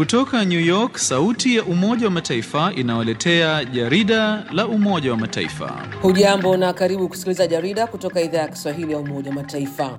Kutoka New York, sauti ya Umoja wa Mataifa inawaletea jarida la Umoja wa Mataifa. Hujambo na karibu kusikiliza jarida kutoka idhaa ya Kiswahili ya Umoja wa Mataifa.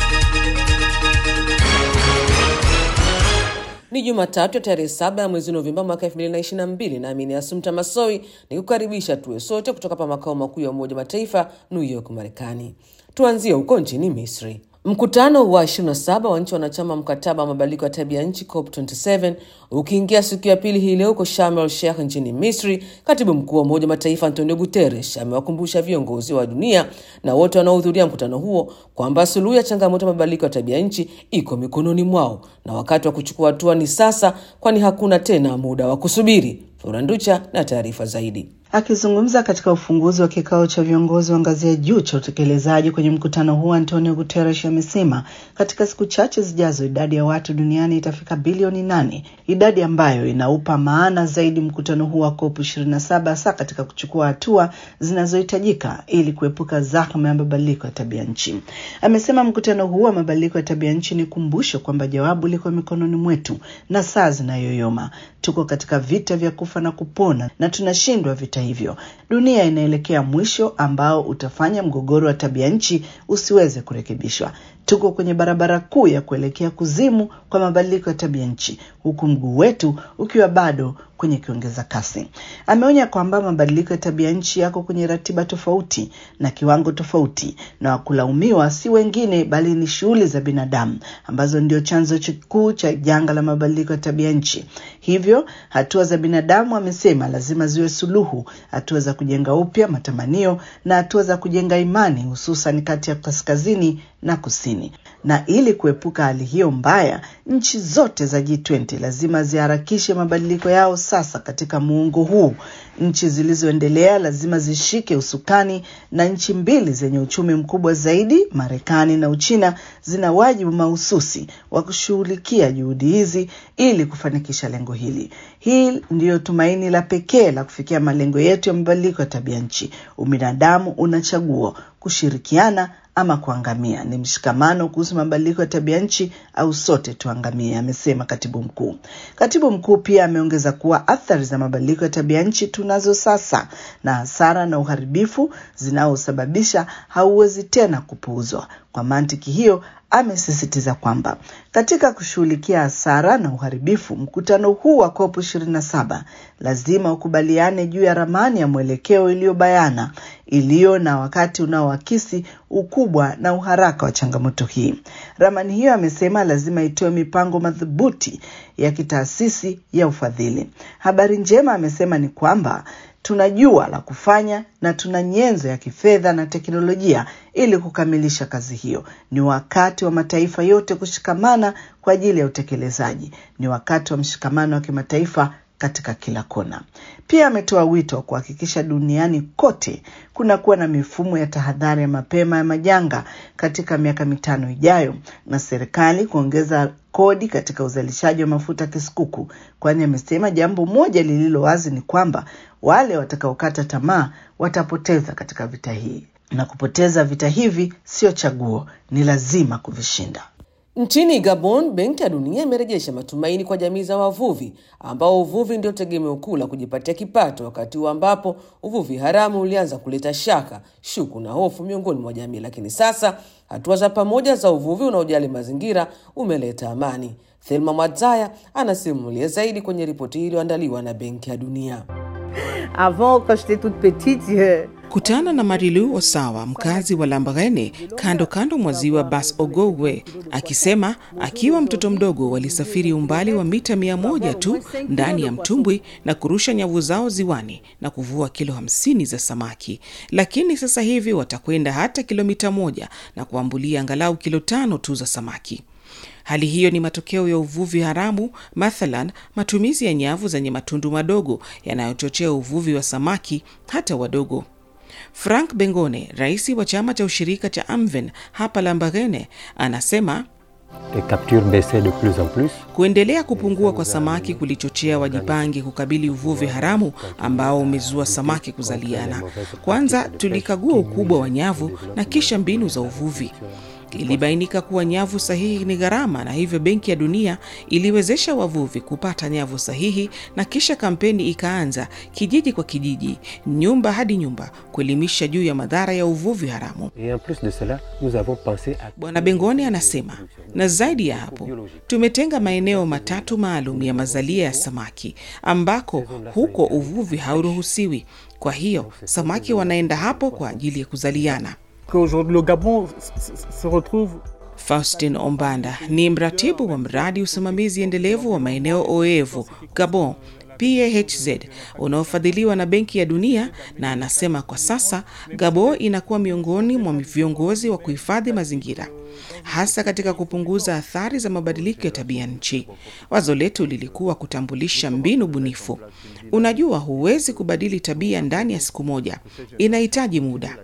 Ni Jumatatu ya tarehe saba ya mwezi Novemba mwaka 2022 nami ni Asumta Masoi ni kukaribisha tuwe sote kutoka pa makao makuu ya Umoja wa Mataifa New York, Marekani. Tuanzie huko nchini Misri. Mkutano wa 27 wa nchi wanachama mkataba wa mabadiliko ya tabia nchi COP27 ukiingia siku ya pili hii leo huko Sharm el Sheikh nchini Misri, katibu mkuu wa Umoja wa Mataifa Antonio Guterres amewakumbusha viongozi wa dunia na wote wanaohudhuria mkutano huo kwamba suluhu ya changamoto ya mabadiliko ya tabia nchi iko mikononi mwao na wakati wa kuchukua hatua ni sasa, kwani hakuna tena muda wa kusubiri. Floranducha na taarifa zaidi. Akizungumza katika ufunguzi wa kikao cha viongozi wa ngazi ya juu cha utekelezaji kwenye mkutano huu, Antonio Guterres amesema katika siku chache zijazo idadi ya watu duniani itafika bilioni nane, idadi ambayo inaupa maana zaidi mkutano huu wa COP 27 hasa katika kuchukua hatua zinazohitajika ili kuepuka zahma ya mabadiliko ya tabia nchi. Amesema mkutano huu wa mabadiliko ya tabia nchi ni kumbusho kwamba jawabu liko mikononi mwetu na saa zinayoyoma. Tuko katika vita vya kufa na kupona na tunashindwa vita hivyo. Dunia inaelekea mwisho ambao utafanya mgogoro wa tabia nchi usiweze kurekebishwa. Tuko kwenye barabara kuu ya kuelekea kuzimu kwa mabadiliko ya tabia nchi, huku mguu wetu ukiwa bado kwenye kiongeza kasi. Ameonya kwamba mabadiliko ya tabia nchi yako kwenye ratiba tofauti na kiwango tofauti, na wakulaumiwa si wengine bali ni shughuli za binadamu ambazo ndio chanzo kikuu cha janga la mabadiliko ya tabia nchi. Hivyo hatua za binadamu, amesema, lazima ziwe suluhu, hatua za kujenga upya matamanio na hatua za kujenga imani, hususan kati ya kaskazini na kusini. Na ili kuepuka hali hiyo mbaya, nchi zote za G20 lazima ziharakishe mabadiliko yao sasa katika muungo huu. Nchi zilizoendelea lazima zishike usukani, na nchi mbili zenye uchumi mkubwa zaidi, Marekani na Uchina, zina wajibu mahususi wa kushughulikia juhudi hizi ili kufanikisha lengo hili. Hii ndiyo tumaini la pekee la kufikia malengo yetu ya mabadiliko ya tabia nchi. Ubinadamu una chaguo: kushirikiana ama kuangamia. Ni mshikamano kuhusu mabadiliko ya tabia nchi au sote tuangamie, amesema katibu mkuu. Katibu mkuu pia ameongeza kuwa athari za mabadiliko ya tabia nchi tunazo sasa, na hasara na uharibifu zinaosababisha hauwezi tena kupuuzwa. Kwa mantiki hiyo amesisitiza kwamba katika kushughulikia hasara na uharibifu, mkutano huu wa COP 27 lazima ukubaliane juu ya ramani ya mwelekeo iliyobayana, iliyo na wakati unaoakisi ukubwa na uharaka wa changamoto hii. Ramani hiyo, amesema, lazima itoe mipango madhubuti ya kitaasisi ya ufadhili. Habari njema, amesema, ni kwamba tunajua la kufanya na tuna nyenzo ya kifedha na teknolojia ili kukamilisha kazi hiyo. Ni wakati wa mataifa yote kushikamana kwa ajili ya utekelezaji. Ni wakati wa mshikamano wa kimataifa katika kila kona. Pia ametoa wito wa kuhakikisha duniani kote kunakuwa na mifumo ya tahadhari ya mapema ya majanga katika miaka mitano ijayo, na serikali kuongeza kodi katika uzalishaji wa mafuta kisukuku, kwani amesema jambo moja lililo wazi ni kwamba wale watakaokata tamaa watapoteza katika vita hii, na kupoteza vita hivi sio chaguo, ni lazima kuvishinda. Nchini Gabon, Benki ya Dunia imerejesha matumaini kwa jamii za wavuvi ambao uvuvi ndio tegemeo kuu la kujipatia kipato, wakati huu ambapo uvuvi haramu ulianza kuleta shaka, shuku na hofu miongoni mwa jamii. Lakini sasa hatua za pamoja za uvuvi unaojali mazingira umeleta amani. Thelma Mwadzaya anasimulia zaidi kwenye ripoti hii iliyoandaliwa na Benki ya Dunia. Avant, quand j'étais toute petite, euh, Kutana na Marilu Osawa, mkazi wa Lambarene, kando kando mwa ziwa Bas Ogogwe, akisema akiwa mtoto mdogo walisafiri umbali wa mita mia moja tu ndani ya mtumbwi na kurusha nyavu zao ziwani na kuvua kilo hamsini za samaki, lakini sasa hivi watakwenda hata kilomita moja na kuambulia angalau kilo tano tu za samaki. Hali hiyo ni matokeo ya uvuvi haramu, mathalan matumizi ya nyavu zenye matundu madogo yanayochochea uvuvi wa samaki hata wadogo. Frank Bengone, rais wa chama cha ushirika cha Amven hapa Lambarene, anasema Les captures baissaient de plus en plus. kuendelea kupungua kwa samaki kulichochea wajipange kukabili uvuvi haramu ambao umezua samaki kuzaliana. Kwanza tulikagua ukubwa wa nyavu na kisha mbinu za uvuvi. ilibainika kuwa nyavu sahihi ni gharama, na hivyo Benki ya Dunia iliwezesha wavuvi kupata nyavu sahihi, na kisha kampeni ikaanza kijiji kwa kijiji, nyumba hadi nyumba, kuelimisha juu ya madhara ya uvuvi haramu. Et en plus de cela, nous avons pensé à Bwana Bengoni anasema, na zaidi ya hapo, tumetenga maeneo matatu maalum ya mazalia ya samaki ambako huko uvuvi hauruhusiwi. Kwa hiyo samaki wanaenda hapo kwa ajili ya kuzaliana. Qu'aujourd'hui le Gabon s- s- se retrouve Faustin Ombanda ni mratibu wa mradi usimamizi endelevu wa maeneo oevu Gabon PAHZ unaofadhiliwa na Benki ya Dunia, na anasema kwa sasa Gabon inakuwa miongoni mwa viongozi wa kuhifadhi mazingira hasa katika kupunguza athari za mabadiliko ya tabia nchi. Wazo letu lilikuwa kutambulisha mbinu bunifu. Unajua, huwezi kubadili tabia ndani ya siku moja, inahitaji muda.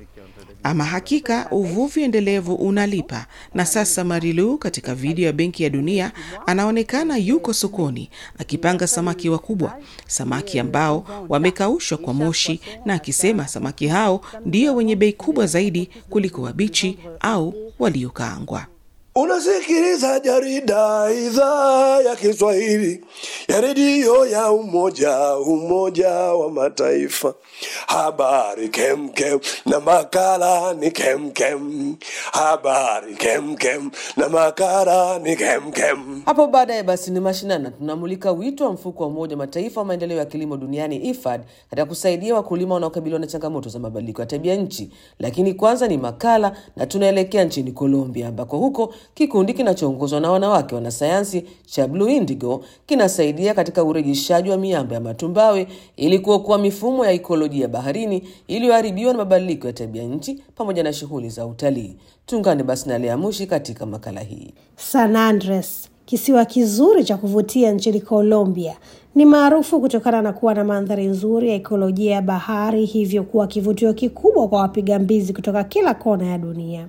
Ama hakika uvuvi endelevu unalipa, na sasa Marilu katika video ya Benki ya Dunia anaonekana yuko sokoni akipanga samaki wakubwa, samaki ambao wamekaushwa kwa moshi, na akisema samaki hao ndio wenye bei kubwa zaidi kuliko wabichi au waliokaangwa. Unasikiliza jarida idhaa ya Kiswahili ya redio ya Umoja Umoja wa Mataifa. Habari kemkem na makala ni kemkem. Habari kemkem na makala ni kemkem. Hapo baadaye basi ni mashinani, na tunamulika wito wa mfuko wa Umoja wa Mataifa wa maendeleo ya kilimo duniani IFAD katika kusaidia wakulima wanaokabiliwa na changamoto za mabadiliko ya tabia nchi. Lakini kwanza ni makala, na tunaelekea nchini Colombia ambako huko kikundi kinachoongozwa na wanawake wanasayansi cha Blue Indigo kinasaidia katika urejeshaji wa miamba ya matumbawe ili kuokoa mifumo ya ikolojia baharini iliyoharibiwa na mabadiliko ya tabia nchi pamoja na shughuli za utalii. Tuungane basi na Lea Mushi katika makala hii. San Andres, kisiwa kizuri cha kuvutia nchini Colombia, ni maarufu kutokana na kuwa na mandhari nzuri ya ekolojia ya bahari, hivyo kuwa kivutio kikubwa kwa wapiga mbizi kutoka kila kona ya dunia.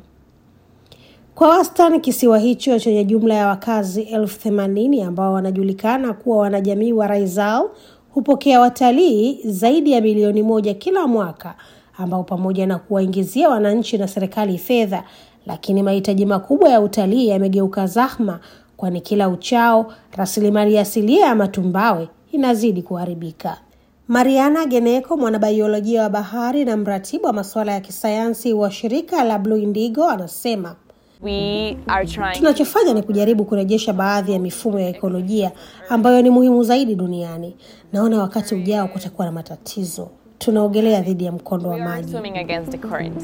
Kwa wastani, kisiwa hicho chenye jumla ya wakazi elfu themanini ambao wanajulikana kuwa wanajamii wa Raizal hupokea watalii zaidi ya milioni moja kila mwaka, ambao pamoja na kuwaingizia wananchi na serikali fedha, lakini mahitaji makubwa ya utalii yamegeuka zahma, kwani kila uchao rasilimali asilia ya matumbawe inazidi kuharibika. Mariana Geneko, mwanabaiolojia wa bahari na mratibu wa masuala ya kisayansi wa shirika la Blue Indigo, anasema We are trying Tunachofanya ni kujaribu kurejesha baadhi ya mifumo ya ekolojia ambayo ni muhimu zaidi duniani. Naona wakati ujao kutakuwa na matatizo. Tunaogelea dhidi ya mkondo wa we are maji. swimming against the current.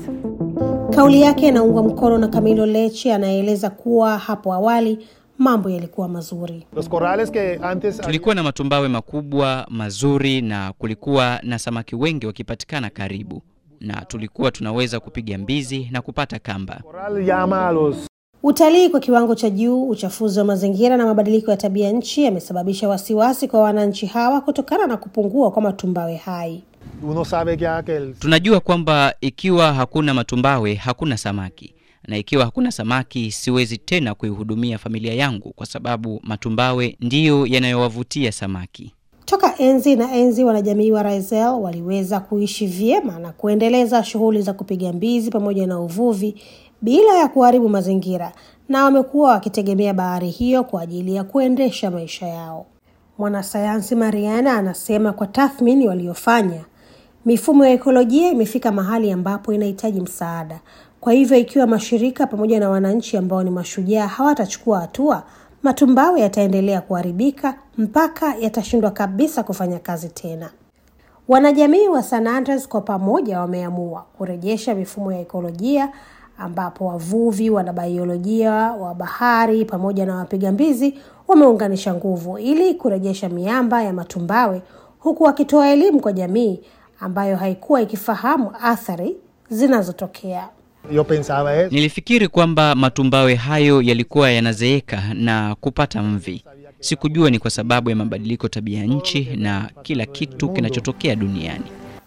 Kauli yake inaungwa mkono na Camilo Leche anayeeleza kuwa hapo awali mambo yalikuwa mazuri. los corrales que antes Tulikuwa na matumbawe makubwa mazuri na kulikuwa na samaki wengi wakipatikana karibu, na tulikuwa tunaweza kupiga mbizi na kupata kamba. corral llama a los Utalii kwa kiwango cha juu, uchafuzi wa mazingira na mabadiliko ya tabia nchi yamesababisha wasiwasi kwa wananchi hawa kutokana na kupungua kwa matumbawe hai. uno sabe ya que el Tunajua kwamba ikiwa hakuna matumbawe hakuna samaki, na ikiwa hakuna samaki siwezi tena kuihudumia familia yangu, kwa sababu matumbawe ndiyo yanayowavutia samaki. Toka enzi na enzi, wanajamii wa Raisel waliweza kuishi vyema na kuendeleza shughuli za kupiga mbizi pamoja na uvuvi bila ya kuharibu mazingira, na wamekuwa wakitegemea bahari hiyo kwa ajili ya kuendesha maisha yao. Mwanasayansi Mariana anasema kwa tathmini waliofanya, mifumo ya ekolojia imefika mahali ambapo inahitaji msaada. Kwa hivyo, ikiwa mashirika pamoja na wananchi ambao ni mashujaa hawatachukua hatua, matumbawe yataendelea kuharibika mpaka yatashindwa kabisa kufanya kazi tena. Wanajamii wa San Andres kwa pamoja wameamua kurejesha mifumo ya ekolojia ambapo wavuvi, wanabaiolojia wa bahari pamoja na wapiga mbizi wameunganisha nguvu ili kurejesha miamba ya matumbawe huku wakitoa elimu kwa jamii ambayo haikuwa ikifahamu athari zinazotokea. yo pensaba es Nilifikiri kwamba matumbawe hayo yalikuwa yanazeeka na kupata mvi. Sikujua ni kwa sababu ya mabadiliko tabia nchi na kila kitu kinachotokea duniani.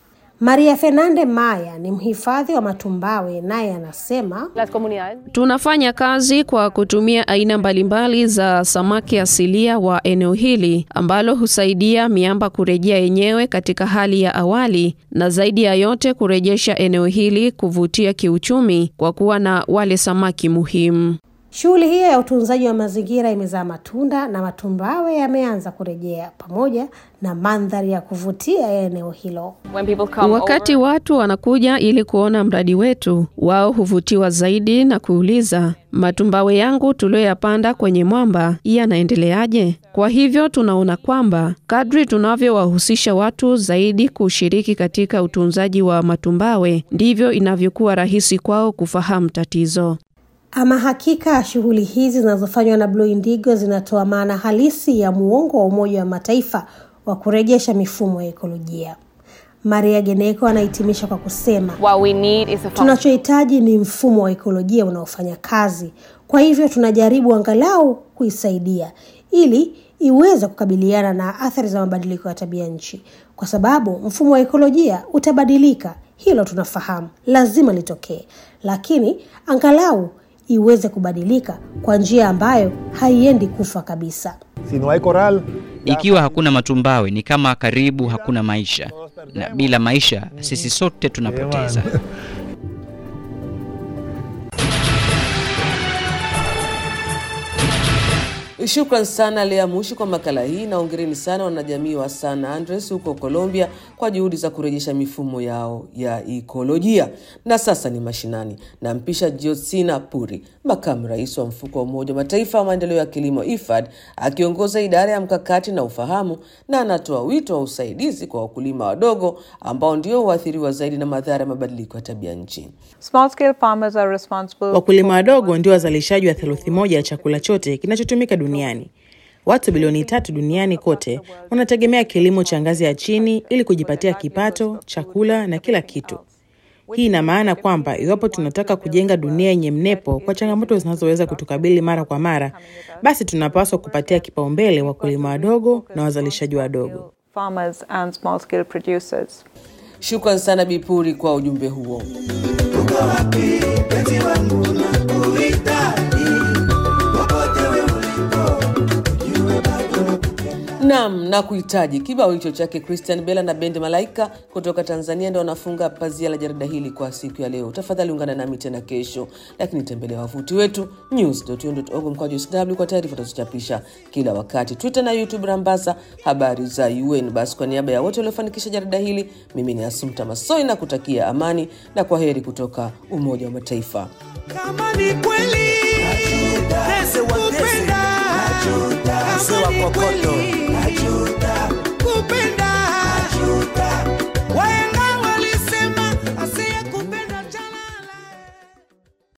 Maria Fernande Maya ni mhifadhi wa matumbawe, naye anasema Tunafanya kazi kwa kutumia aina mbalimbali za samaki asilia wa eneo hili ambalo husaidia miamba kurejea yenyewe katika hali ya awali na zaidi ya yote kurejesha eneo hili kuvutia kiuchumi kwa kuwa na wale samaki muhimu. Shughuli hiyo ya utunzaji wa mazingira imezaa matunda na matumbawe yameanza kurejea pamoja na mandhari ya kuvutia ya eneo hilo. Wakati watu wanakuja ili kuona mradi wetu, wao huvutiwa zaidi na kuuliza, matumbawe yangu tuliyoyapanda kwenye mwamba yanaendeleaje? Kwa hivyo tunaona kwamba kadri tunavyowahusisha watu zaidi kushiriki katika utunzaji wa matumbawe, ndivyo inavyokuwa rahisi kwao kufahamu tatizo. Ama hakika shughuli hizi zinazofanywa na Blue Indigo zinatoa maana halisi ya muongo wa Umoja wa Mataifa wa kurejesha mifumo ya ekolojia. Maria Geneko anahitimisha kwa kusema, What we need is a tunachohitaji ni mfumo wa ekolojia unaofanya kazi. Kwa hivyo tunajaribu angalau kuisaidia ili iweze kukabiliana na athari za mabadiliko ya tabia nchi, kwa sababu mfumo wa ekolojia utabadilika. Hilo tunafahamu, lazima litokee, lakini angalau iweze kubadilika kwa njia ambayo haiendi kufa kabisa. Si no hay coral, Ikiwa hakuna matumbawe ni kama karibu hakuna maisha, na bila maisha sisi sote tunapoteza. Shukran sana Lea Mushi kwa makala hii na ongereni sana wanajamii wa San Andres huko Colombia kwa juhudi za kurejesha mifumo yao ya ikolojia. Na sasa ni mashinani, nampisha Josina Puri, makamu rais wa mfuko wa Umoja wa Mataifa wa maendeleo ya kilimo IFAD, akiongoza idara ya mkakati na ufahamu, na anatoa wito wa usaidizi kwa wakulima wadogo ambao ndio huathiriwa zaidi na madhara ya mabadiliko ya tabia nchi. Small scale farmers are responsible Wakulima wadogo ndio wazalishaji wa theluthi moja ya chakula chote kinachotumika duniani. Watu bilioni tatu duniani kote wanategemea kilimo cha ngazi ya chini ili kujipatia kipato, chakula na kila kitu. Hii ina maana kwamba iwapo tunataka kujenga dunia yenye mnepo kwa changamoto zinazoweza kutukabili mara kwa mara, basi tunapaswa kupatia kipaumbele wakulima wadogo na wazalishaji wadogo. farmers and small scale producers. Shukran sana Bipuri kwa ujumbe huo. Naam, na kuhitaji kibao hicho chake Christian Bella na bendi Malaika kutoka Tanzania ndio wanafunga pazia la jarida hili kwa siku ya leo. Tafadhali ungana nami tena kesho, lakini tembelea wavuti wetu news.un.org mkwaju sw kwa taarifa tunazochapisha kila wakati, Twitter na YouTube Rambasa habari za UN. Basi kwa niaba ya wote waliofanikisha jarida hili, mimi ni Asumta Masoi na kutakia amani na kwa heri kutoka Umoja wa Mataifa. Kama ni kweli kupenda, kama ni kweli kupenda